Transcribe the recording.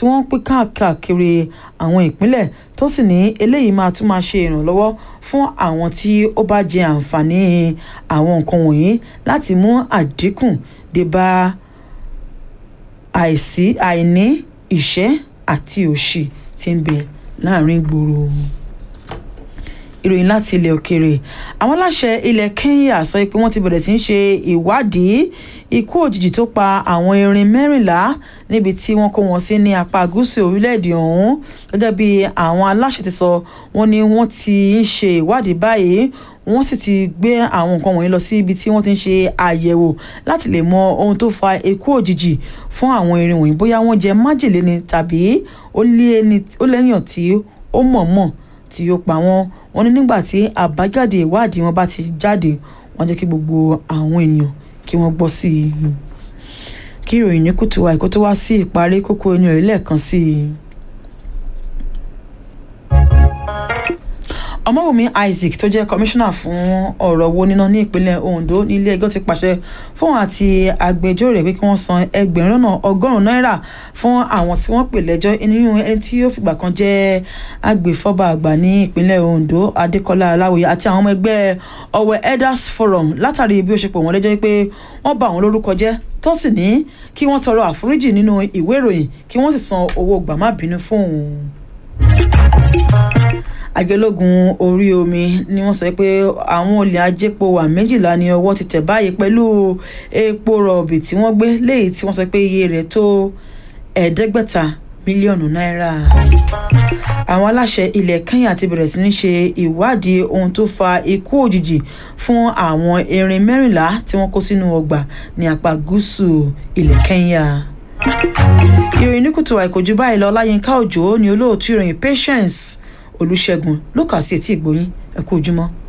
wọ́n pín káàkiri àwọn ìpínlẹ̀ tó sì ní eléyìí máa tún máa ṣe ìrànlọ́wọ́ fún àwọn tí ó bá jẹ àǹfààní àwọn nǹkan wọ̀nyí láti mú àdínkù dé bá àìsí àìní ìṣẹ́ àti òṣì tí ń bẹ láàrin ìgboro ìròyìn láti ilẹ̀ òkèèrè àwọn aláṣẹ ilẹ̀ Kenya sọ pé wọ́n ti bẹ̀rẹ̀ sí í ṣe ìwádìí ikú òjijì tó pa àwọn erin mẹ́rìnlá níbi tí wọ́n kó wọn sí ní apá gúúsù orílẹ̀-èdè ọ̀hún gẹ́gẹ́ bí àwọn aláṣẹ ti sọ wọ́n ní wọ́n ti ń ṣe ìwádìí báyìí wọ́n sì ti gbé àwọn nǹkan wọ̀nyí lọ sí ibi tí wọ́n ti ń ṣe àyẹ̀wò láti lè mọ ohun tó fa ikú òjijì fún àwọn erin wọ̀nyí bóyá wọ́n jẹ májèlé ni tàbí ó lẹ́yìn tí ó mọ̀ọ́mọ̀ tí ó pa wọ́n wọ́n ní nígbà tí àbájáde ìwádìí wọn bá ti jáde wọ́n jẹ́ kí gbogbo àwọn èèyàn kí wọ́n gbọ́ sí i kí ìròyìn ní kùtù wa ìkó tó wá sí ìparí kókó inú rẹ̀ lẹ́ẹ̀kan sí i. ọmọwùmí isaac tó jẹ́ kọmíṣánná fún ọ̀rọ̀ owó níná ní ìpínlẹ̀ ondo ní ilé ẹjọ́ ti pàṣẹ fún àti agbẹjọ́rò rẹ̀ pé kí wọ́n san ẹgbẹ̀rún lọ́nà ọgọ́rùn-ún náírà fún àwọn tí wọ́n pè lẹ́jọ́ nínú ẹni tí yóò fìgbà kan jẹ́ agbèfọ́ba àgbà ní ìpínlẹ̀ ondo adékọ́lá aláwòye àti àwọn ọmọ ẹgbẹ́ ọwẹ́ elders forum látàrí bí ó ṣe pọ̀ wọ́n lẹ́jọ́ pé wọ́n bà wọ́n lórúkọ jẹ́ tó sì ní kí wọ́n tọrọ àforíjì nínú ìwé ìròyìn kí wọ́n sì san owó gbàmábínú fún òun àjọlógun orí omi ni wọ́n sọ pé àwọn olè ajépo wà méjìlá ní ọwọ́ ti tẹ̀ báyìí pẹ̀lú epo rọ̀bì tí wọ́n gbé léyìí tí wọ́n sọ pé iye rẹ̀ tó ẹ̀ẹ́dẹ́gbẹ̀ta mílíọ̀nù náírà. àwọn aláṣẹ ilẹ̀ Kenya ti bẹ̀rẹ̀ sí ní ṣe ìwádìí ohun tó fa ikú òjijì fún àwọn erin mẹ́rìnlá tí wọ́n kó sínú ọgbà ní apá gúúsù ilẹ̀ Kenya. ìròyìn ní kùtù àìkòjú báyìí lọ Láyínká Òjó ni olóòtú ìròyìn Patience olùṣègùn ló kà sí etí ìgbóyín ẹ kú ojúmọ́.